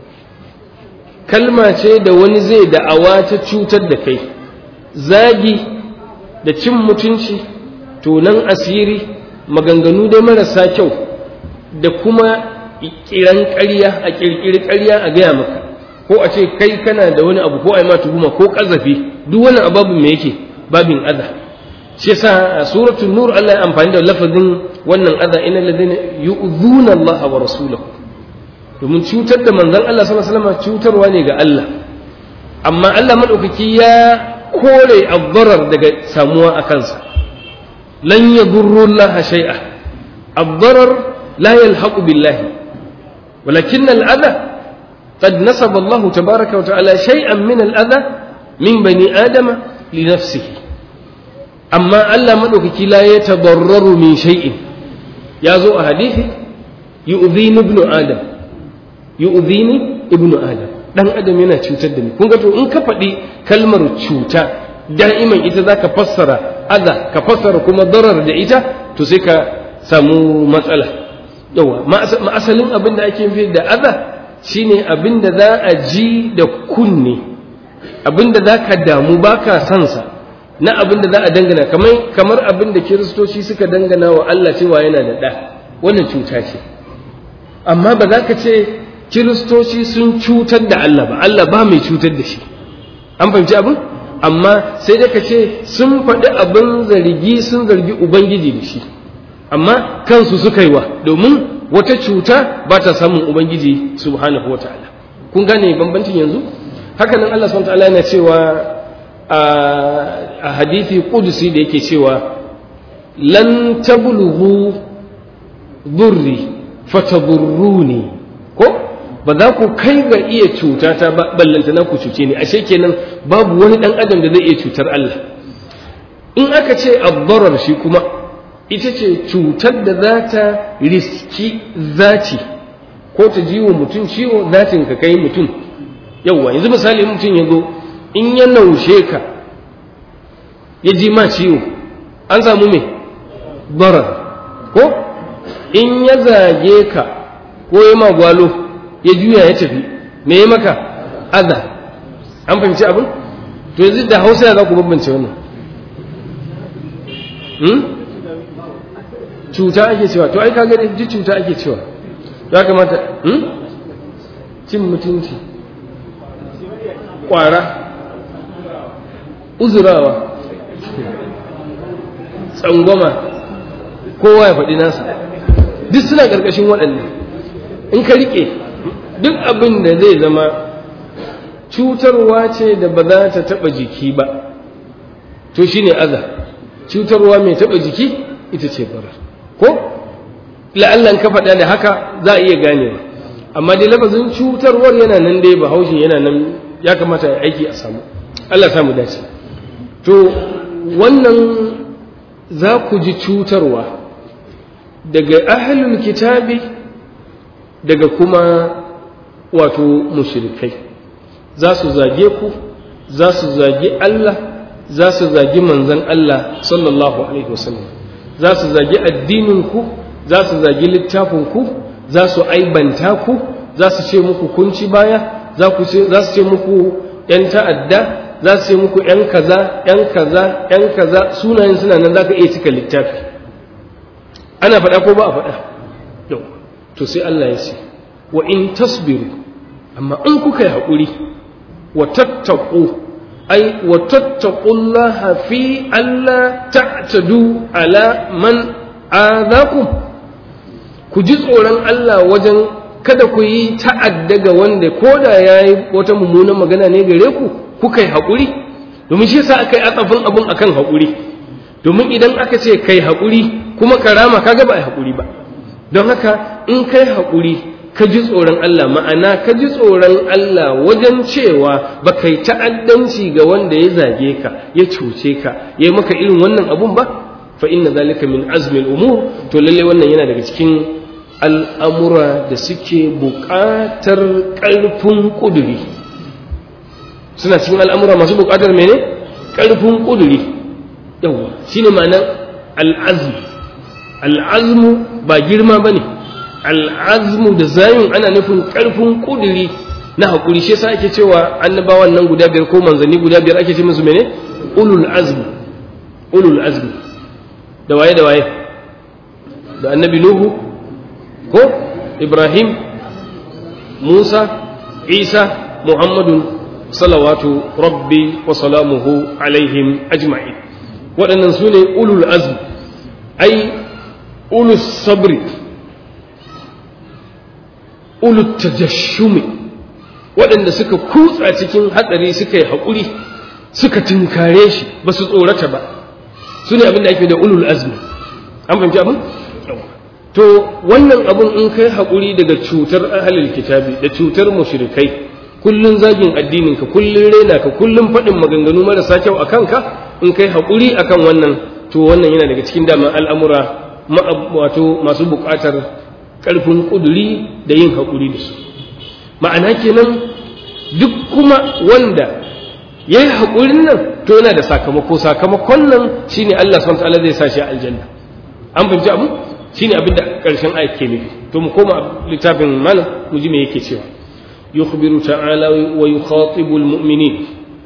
kalma ce da wani zai da'awa ta cutar da kai zagi da cin mutunci tonan asiri maganganu dai marasa kyau da kuma kiran ƙarya a ƙirƙiri ƙarya a gaya maka ko a ce kai kana da wani abu ko a yi ma tuhuma ko ƙazafi duk wani ababin me yake babin adha shi yasa a suratul nur Allah ya amfani da lafazin wannan adha innal ladina yu'dhuna Allah wa rasulahu domin cutar da manzon Allah sallallahu alaihi wasallam cutarwa ne ga Allah amma Allah madaukaki ya kore abdarar daga samuwa a kansa lan yadurru Allah shay'a abdarar la yalhaqu billahi ولكن الأذى قد نسب الله تبارك وتعالى شيئا من الأذى من بني آدم لنفسه أما ألا مدوكك لا يتضرر من شيء يازو حديث يؤذيني ابن آدم يؤذيني ابن آدم dan adam yana cutar da ni kun ga to in ka faɗi kalmar cuta da'iman ita za ka fassara aza ka fassara kuma darar da ita to sai ka samu matsala yawa ma'asalin abin da ake fi da aza shine abin da za a ji da kunne abinda za ka damu ba ka sansa na abinda za a dangana kamar kamar abinda kiristoci suka dangana wa Allah cewa yana da ɗa wannan cuta ce amma ba za ka ce kiristoci sun cutar da Allah ba Allah ba mai cutar da shi an fahimci abin amma sai dai ka ce sun faɗi abin zargi sun zargi ubangiji da shi amma kansu suka yi wa domin wata cuta ba ta samun ubangiji subhanahu wa ta'ala kun gane bambancin yanzu haka nan Allah subhanahu wa ta'ala yana cewa a hadithi kudusi da yake cewa lan tablughu durri fatadurruni ko ba za ku kai ga iya cuta ta ba ballanta na ku cuce ni ashe kenan babu wani dan adam da zai iya cutar Allah in aka ce abdarar shi kuma ita ce cutar da za ta riski zati ko ta ji wa mutum ciwo zatin ka kai mutum yauwa yanzu misali mutum ya zo in ya naushe ka ya ji ma ciwo an samu me barar ko in ya zage ka ko ya ma gwalo ya juya ya tafi me ya maka aza an fahimci abin to yanzu da hausa ya za ku bambance wannan cuta ake cewa to ai ka gani ji cuta ake cewa ya kamata cin mutunci kwara uzurawa tsangwama kowa ya faɗi nasa duk suna ƙarƙashin waɗannan in ka riƙe duk abin da zai zama cutarwa ce da ba za ta taɓa jiki ba to shine aza cutarwa mai taɓa jiki ita ce bara ko la'allan ka faɗa da haka za a iya ganewa amma dai lafazin cutarwar yana nan dai bahaushe yana nan ya kamata ya aiki a samu Allah samu dace to wannan za ku ji cutarwa daga ahlul kitabi daga kuma wato mushrikai za su zage ku za su zagi Allah za su zagi manzon Allah sallallahu alaihi wasallam za su zagi addininku za su zagi littafinku za su aibanta ku za su ce muku kunci baya za su ce muku ‘yan ta'adda za su ce muku ‘yan kaza ‘yan kaza ‘yan kaza sunayen suna nan za ka iya cika littafi ana faɗa ko ba a faɗa yau to sai Allah ya ce wa in tasbiru amma in kuka yi haƙuri wa tattaku ai wa tattaqullaha fi alla ta'tadu ala man azakum ku ji tsoron Allah wajen kada ku yi ta'adda ga wanda ko da ya yi wata mummunan magana ne gare ku kuka yi haƙuri domin shi yasa aka yi atsafin abin akan haƙuri domin idan aka ce kai haƙuri kuma karama kaga ba a haƙuri ba don haka in kai haƙuri ka ji tsoron Allah ma'ana ka ji tsoron Allah wajen cewa ba kai ta'addanci ga wanda ya zage ka ya cuce ka ya yi maka irin wannan abun ba fa inna zalika min azmil umur to lalle wannan yana daga cikin al'amura da suke buƙatar ƙarfin ƙuduri suna cikin al'amura masu buƙatar mene ƙarfin ƙuduri yawa shi ne ma'anar al'azmu al'azmu ba girma ba ne al'azmu da zayin ana nufin ƙarfin ƙuduri na haƙuri shi sa ake cewa annabawan nan guda biyar ko manzanni guda biyar ake ce musu mene ulul azmu ulul azmu da waye da waye da annabi nuhu ko ibrahim musa isa muhammadun salawatu rabbi wa salamuhu alaihim ajma'in waɗannan su ne ulul azm ai ulul sabri ulul tajashshumi waɗanda suka kutsa cikin hatsari suka yi haƙuri suka tunkare shi ba su tsorata ba su ne abin da ake da ulul azmi an fahimci abin to wannan abun in kai haƙuri daga cutar ahalil kitabi da cutar mushrikai kullun zagin addinin ka kullun rena ka kullun faɗin maganganu marasa kyau a kanka in kai haƙuri akan wannan to wannan yana daga cikin daman al'amura wato masu buƙatar ƙarfin ƙuduri da yin haƙuri da su ma'ana kenan duk kuma wanda ya yi haƙurin nan to yana da sakamako sakamakon nan shine Allah subhanahu wa ta'ala zai sa shi a aljanna an fahimci abu shine abin da ƙarshen ayat ke nufi to mu koma littafin malam mu ji me yake cewa yukhbiru ta'ala wa yukhatibu almu'minin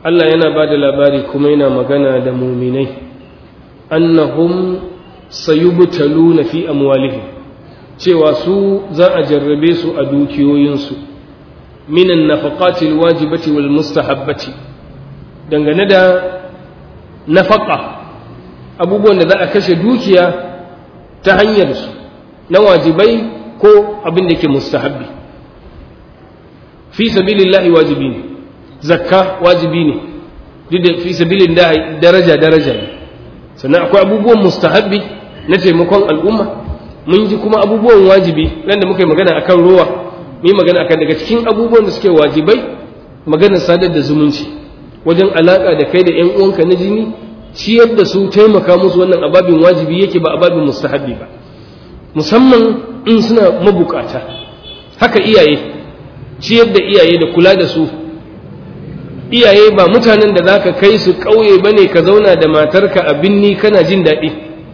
Allah yana ba da labari kuma yana magana da muminai annahum sayubtaluna fi amwalihim cewa su za a jarrabe su a dukiyoyinsu minan nafaqati alwajibati wal mustahabbati dangane da nafaqa abubuwan da za a kashe dukiya ta hanyar su na wajibai ko abin da ke mustahabbi fi sabilillahi wajibi ne zakka wajibi ne duk da fi sabilin daraja daraja ne sannan akwai abubuwan mustahabbi na taimakon al'umma mun ji kuma abubuwan wajibi nan da muka yi magana akan ruwa mun yi magana akan daga cikin abubuwan da suke wajibai maganar sadar da zumunci wajen alaka da kai da yan uwanka na jini ciyar da su taimaka musu wannan ababin wajibi yake ba ababin mustahabbi ba musamman in suna mabukata haka iyaye ciyar da iyaye da kula da su iyaye ba mutanen da zaka kai su ƙauye bane ka zauna da matarka a binni kana jin daɗi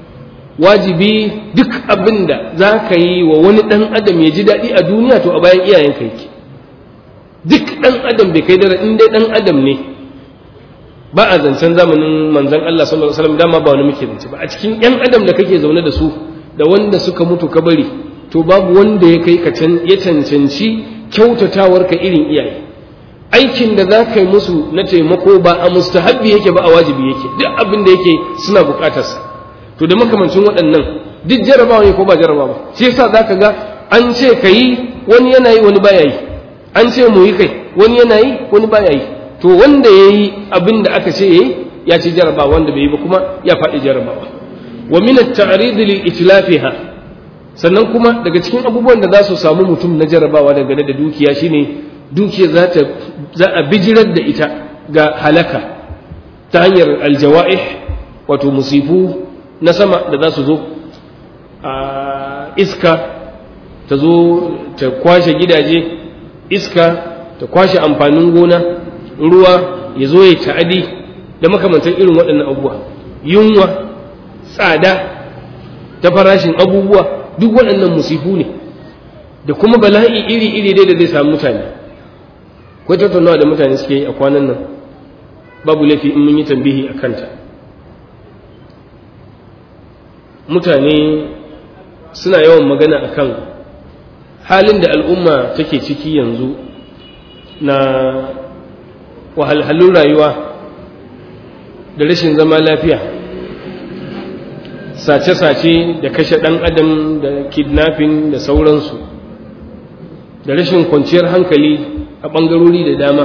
wajibi duk abin da za ka yi wa wani ɗan adam ya ji daɗi a duniya to a bayan iyayenka yake duk ɗan adam bai kai dara in dai ɗan adam ne ba a zancen zamanin manzon Allah sallallahu alaihi wasallam dama ba wani muke zance ba a cikin ƴan adam da kake zaune da su da wanda suka mutu ka bari to babu wanda ya kai ka ya cancanci kyautatawar ka irin iyaye aikin da za ka yi musu na taimako ba a mustahabbi yake ba a wajibi yake duk abin da yake suna bukatarsa to da makamancin waɗannan duk jarabawa ne ko ba jarabawa ba shi yasa za ka ga an ce ka yi wani yana yi wani baya yi an ce mu yi kai wani yana yi wani baya yi to wanda ya yi abin da aka ce ya yi ya ci jarabawa wanda bai yi ba kuma ya faɗi jarabawa wa min at-ta'rid li itlafiha sannan kuma daga cikin abubuwan da za su samu mutum na jarabawa dangane da dukiya shine dukiya za ta za a bijirar da ita ga halaka ta hanyar aljawa'ih wato musifu na sama da za su zo a iska ta zo ta kwashe gidaje iska ta kwashe amfanin gona ruwa ya zo ya ta'adi da makamantar irin waɗannan abubuwa yunwa tsada ta farashin abubuwa duk waɗannan musifu ne da kuma bala'i iri-iri dai da zai samu mutane ko tattaunawa da mutane suke yi a kwanan nan babu laifi in mun yi tambihi a kanta mutane suna yawan magana akan halin da al'umma take ciki yanzu na wahalhalun rayuwa da rashin zama lafiya sace-sace da kashe ɗan adam da kidnapping da sauransu da rashin kwanciyar hankali a ɓangarori da dama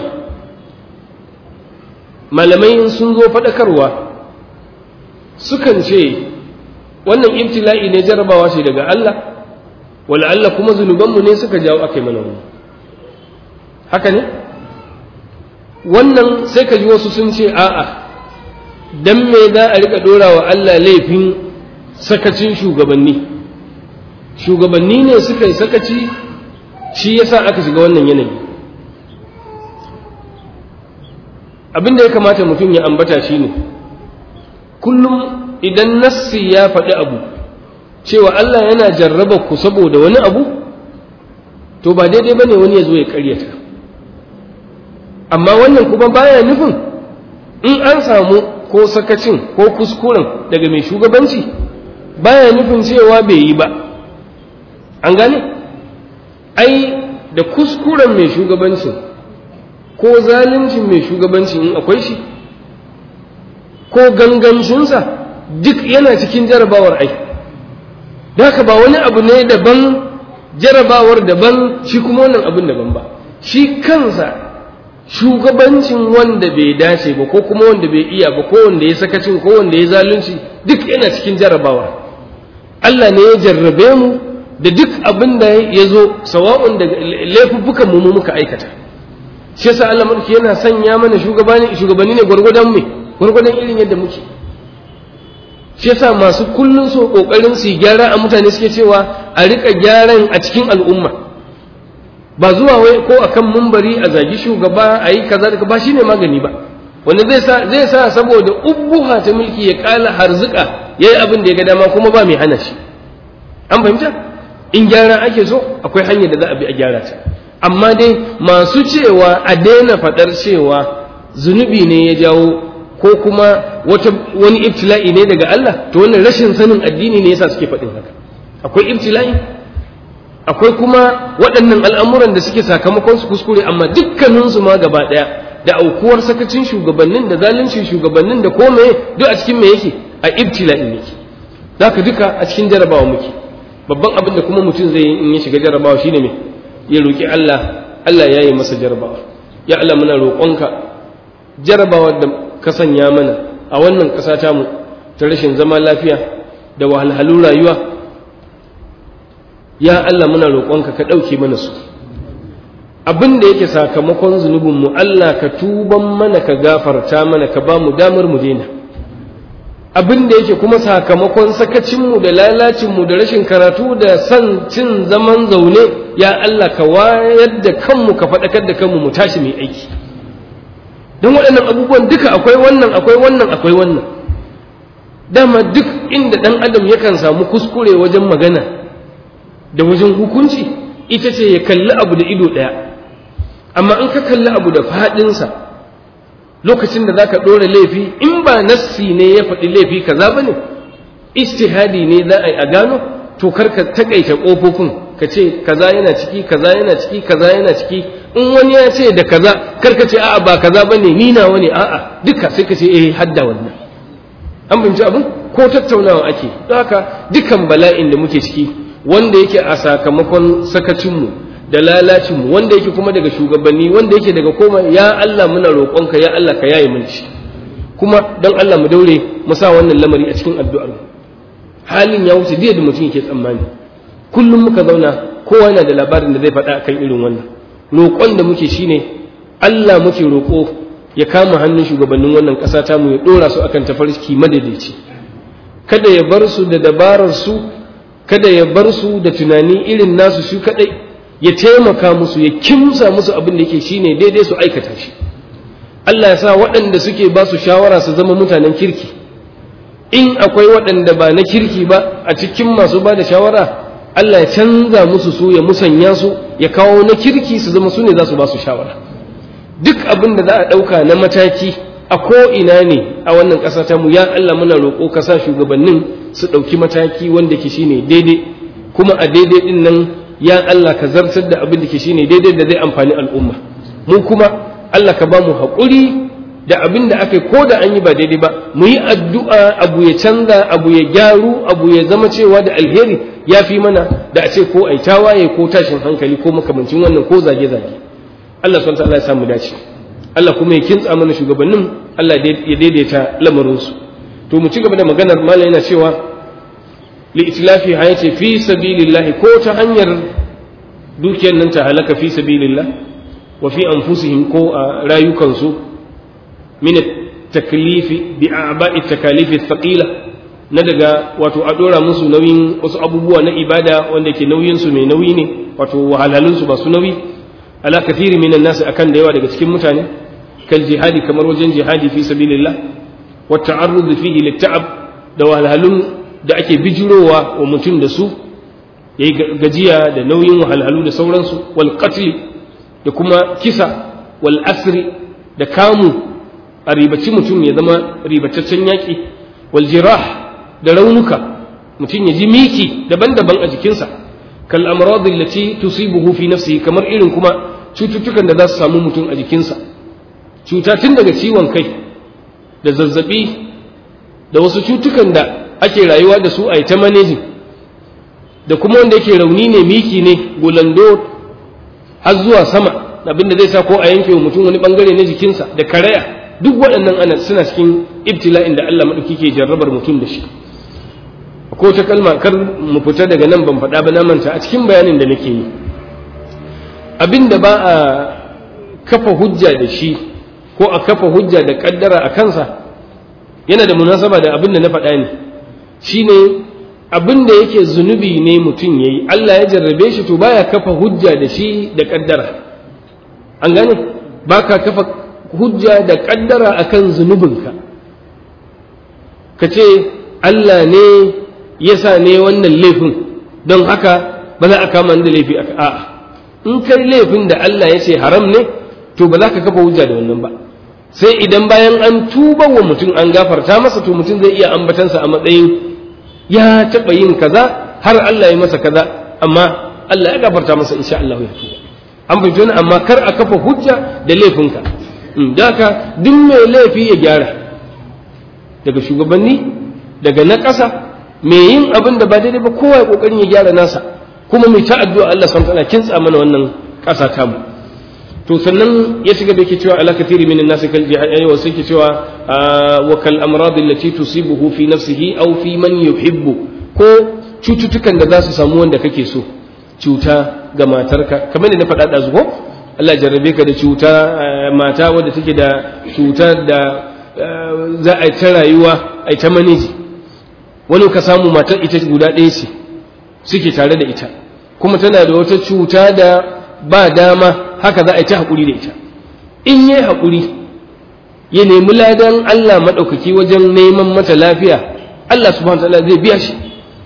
malamai sun zo faɗakarwa sukan ce wannan ibtila'i ne jarabawa ce daga Allah Allah kuma zunubanmu ne suka jawo aka yi mana wani haka ne wannan sai ka ji wasu sun ce a'a dan me za a rika ɗora wa Allah laifin sakacin shugabanni shugabanni ne suka yi sakaci shi yasa aka shiga wannan yanayi abin da ya kamata mutum ya ambata shine kullum idan nassi ya faɗi abu cewa Allah yana jarraba ku saboda wani abu to ba daidai bane wani ya zo ya karyata amma wannan kuma baya nufin in an samu ko sakacin ko kuskuren daga mai shugabanci baya nufin cewa bai yi ba an gane ai da kuskuren mai shugabancin ko zaluncin mai shugabancin in akwai shi ko gangancinsa duk yana cikin jarabawar ai haka ba wani abu ne daban jarabawar daban shi kuma wannan abin daban ba shi kansa shugabancin wanda bai dace ba ko kuma wanda bai iya ba ko wanda ya sakacin ko wanda ya zalunci duk yana cikin jarabawa Allah ne ya jarrabe mu da duk abin da ya zo sawa'un da laifuffukan mu muka aikata shi yasa Allah mulki yana sanya mana shugabanni shugabanni ne gwargwadon me gwargwadon irin yadda muke shi yasa masu kullun so kokarin su gyara a mutane suke cewa a rika gyaran a cikin al'umma ba zuwa wai ko akan mumbari a zagi shugaba a yi kaza da ba shine magani ba wanda zai sa zai sa saboda ubbuha ta mulki ya kala harzuka yayi abin da ya ga dama kuma ba mai hana shi an fahimta in gyara ake so akwai hanyar da za a bi a gyara ta amma dai masu cewa a daina faɗar cewa zunubi ne ya jawo ko kuma wata wani ibtila'i ne daga Allah to wannan rashin sanin addini ne yasa suke faɗin haka akwai ibtila'i akwai kuma waɗannan al'amuran da suke sakamakon su kuskure amma dukkaninsu ma gaba ɗaya da aukuwar sakacin shugabannin da zaluncin shugabannin da kome duk a cikin me yake a ibtila'i ne zaka duka a cikin jarabawa muke babban abin da kuma mutum zai yi in ya shiga jarabawa shine me ya roki Allah Allah ya yi masa jarabawa ya Allah muna roƙonka jarabawa da ka sanya mana a wannan ƙasa tamu ta rashin zama lafiya da wahalhalun rayuwa ya Allah muna roƙonka ka ɗauke mana su abin da yake sakamakon zunubinmu Allah ka tuban mana ka gafarta mana ka ba mu damar mu daina abin da yake kuma sakamakon sakacinmu da lalacinmu da rashin karatu da son cin zaman zaune ya Allah ka wayar da kanmu ka faɗakar da kanmu mu tashi mai aiki don waɗannan abubuwan duka akwai wannan akwai wannan akwai wannan dama duk inda ɗan adam yakan samu kuskure wajen magana da wajen hukunci ita ce ya kalli abu da ido ɗaya amma in ka kalli abu da faɗinsa lokacin da za ka ɗora laifi in ba nassi ne ya faɗi laifi kaza ba ne istihadi ne za a yi a gano to kar ka taƙaita ƙofofin ka ce kaza yana ciki kaza yana ciki kaza yana ciki in wani ya ce da kaza kar ka ce a'a ba kaza ba ne ni nawa ne a'a duka sai ka ce eh hadda wannan an fahimci abin ko tattaunawa ake don haka dukan bala'in da muke ciki wanda yake a sakamakon sakacinmu da lalacinmu wanda yake kuma daga shugabanni wanda yake daga koma ya Allah muna roƙonka ya Allah ka yaye mana shi kuma don Allah mu daure mu sa wannan lamari a cikin addu'ar mu halin ya wuce da mutum yake tsammani kullum muka zauna kowa yana da labarin da zai faɗa akan irin wannan roƙon da muke shine Allah muke roƙo ya kama hannun shugabannin wannan ƙasa ta mu ya ɗora su akan tafarki madaidaici kada ya bar su da dabarar su kada ya bar su da tunani irin nasu su kadai ya taimaka musu ya kimsa musu abin da yake shine daidai su aikata shi Allah ya sa waɗanda suke ba su shawara su zama mutanen kirki in akwai waɗanda ba na kirki ba a cikin masu ba da shawara Allah ya canza musu su ya musanya su ya kawo na kirki su zama su ne za su ba su shawara duk abin da za a ɗauka na mataki a ko ina ne a wannan ƙasa ta mu ya Allah muna roƙo ka sa shugabannin su ɗauki mataki wanda ke shine daidai kuma a daidai ɗin nan ya Allah ka zartar da abin da ke shine daidai da zai amfani al'umma mu kuma Allah ka ba mu haƙuri da abin da aka ko da an yi ba daidai ba mu yi addu'a abu ya canza abu ya gyaru abu ya zama cewa da alheri ya fi mana da a ce ko ai tawaye ko tashin hankali ko makamancin wannan ko zage-zage Allah subhanahu wa ta'ala ya samu dace Allah kuma ya kintsa mana shugabannin Allah ya daidaita lamarinsu to mu ci gaba da maganar malam yana cewa li itlafi ha yace fi sabilillah ko ta hanyar dukiyar nan ta halaka fi sabilillah wa fi anfusihim ko a rayukansu min taklifi bi a'ba'i takalifi thaqila na daga wato a dora musu nauyin wasu abubuwa na ibada wanda ke nauyin su mai nauyi ne wato wahalhalun su ba su nauyi ala kathiri minan nas akan da yawa daga cikin mutane kal jihadi kamar wajen jihadi fi sabilillah wa ta'arrud fihi litta'ab da wahalhalun da ake bijirowa wa mutum da su yayi gajiya da nauyin wahalhalu da sauransu wal qatl da kuma kisa wal asri da kamu a ribaci mutum ya zama ribataccen yaƙi wal jirah da raunuka mutum ya ji miki daban-daban a jikinsa kal amrad allati tusibuhu fi nafsihi kamar irin kuma cututtukan da za su samu mutum a jikinsa cuta tun daga ciwon kai da zazzabi da wasu cutukan da ake rayuwa da su a ta manejin da kuma wanda yake rauni ne miki ne gulando har zuwa sama abinda zai sa ko a yanke wa mutum wani bangare na jikinsa da karaya duk waɗannan ana suna cikin ibtila'in da Allah maɗauki ke jarrabar mutum da shi ko ta kalma kar mu fita daga nan ban faɗa ba na manta a cikin bayanin da nake yi abinda ba a kafa hujja da shi ko a kafa hujja da kaddara a kansa yana da munasaba da abin da na faɗa ne shine abin da yake zunubi ne mutum ya yi Allah ya jarrabe shi to baya kafa hujja da shi da kaddara an gane ba ka kafa hujja da kaddara akan zunubinka ka ce Allah ne ya sa ne wannan laifin don haka ba za a kama da laifi aka a'a in kai laifin da Allah ya ce haram ne to ba za ka kafa hujja da wannan ba sai idan bayan an tuba wa mutum an gafarta masa to mutum zai iya ambatansa a matsayin ya taɓa yin kaza har Allah ya masa kaza amma Allah ya gafarta masa insha Allah ya tuba an fahimci wani amma kar a kafa hujja da laifinka da haka duk mai laifi ya gyara daga shugabanni daga na ƙasa mai yin abin da ba daidai ba kowa ya ƙoƙarin ya gyara nasa kuma mai ta addu'a Allah subhanahu wa ta'ala kintsa mana wannan ƙasa tamu to sannan ya shiga da yake cewa ala kathiri min an-nas kal jihad wa sai ke cewa wa kal amrad allati tusibuhu fi nafsihi aw fi man yuhibbu ko cututtukan da za su samu wanda kake so cuta ga matarka kamar da na faɗa da zuwa Allah jarrabe ka da cuta mata wadda take da cutar da za a yi ta rayuwa a yi ta maniji wani ka samu matar ita guda ɗaya ce suke tare da ita kuma tana da wata cuta da ba dama haka za a yi ta haƙuri da ita in yi haƙuri ya nemi ladan Allah maɗaukaki wajen neman mata lafiya Allah subhanahu wa ta'ala zai biya shi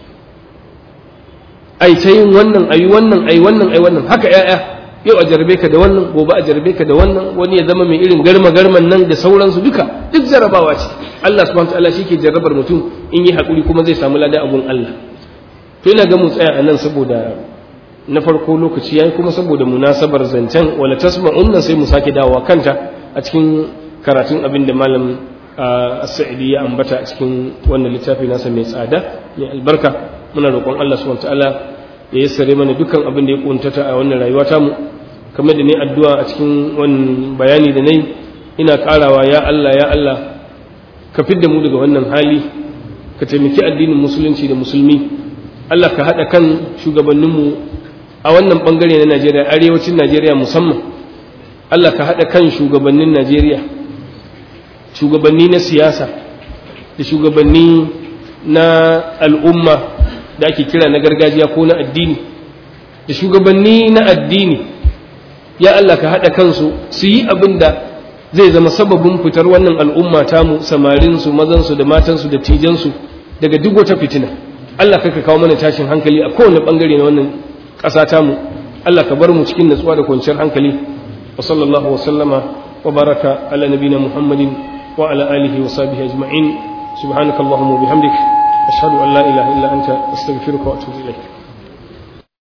ai ta yin wannan ai wannan ai wannan ai wannan haka ƴaƴa yau a jarabe ka da wannan gobe a jarabe ka da wannan wani ya zama mai irin garma garman nan da sauransu duka duk jarabawa ce Allah subhanahu wa ta'ala shi ke jarrabar mutum in yi haƙuri kuma zai samu ladan abun Allah to ina ga mu tsaya a nan saboda na farko lokaci yayi kuma saboda munasabar zancen wala tasma'un sai mu sake dawowa kanta a cikin karatun abin da malam as-sa'idi ya ambata a cikin wannan littafi nasa mai tsada mai albarka muna roƙon Allah subhanahu wataala ya yassare mana dukkan abin da ya kuntata a wannan rayuwa ta mu kamar da ni addu'a a cikin wannan bayani da nayi ina karawa ya Allah ya Allah ka fidda mu daga wannan hali ka taimaki addinin musulunci da musulmi Allah ka haɗa kan shugabanninmu a wannan bangare na Najeriya arewacin Najeriya musamman Allah ka haɗa kan shugabannin Najeriya shugabanni na siyasa da shugabanni na al'umma da ake kira na gargajiya ko na addini da shugabanni na addini ya Allah ka haɗa kansu su yi abin da zai zama sababin fitar wannan al'umma tamu samarinsu mazansu da matansu da tijansu daga duk wata fitina Allah ka kawo mana tashin hankali a kowane bangare na wannan ƙasa tamu Allah ka bar mu cikin natsuwa da kwanciyar hankali wa sallallahu wa sallama wa baraka ala nabina muhammadin wa ala alihi wa sahbihi ajma'in subhanakallahumma wa bihamdik ashhadu an la ilaha illa anta astaghfiruka wa atubu ilayk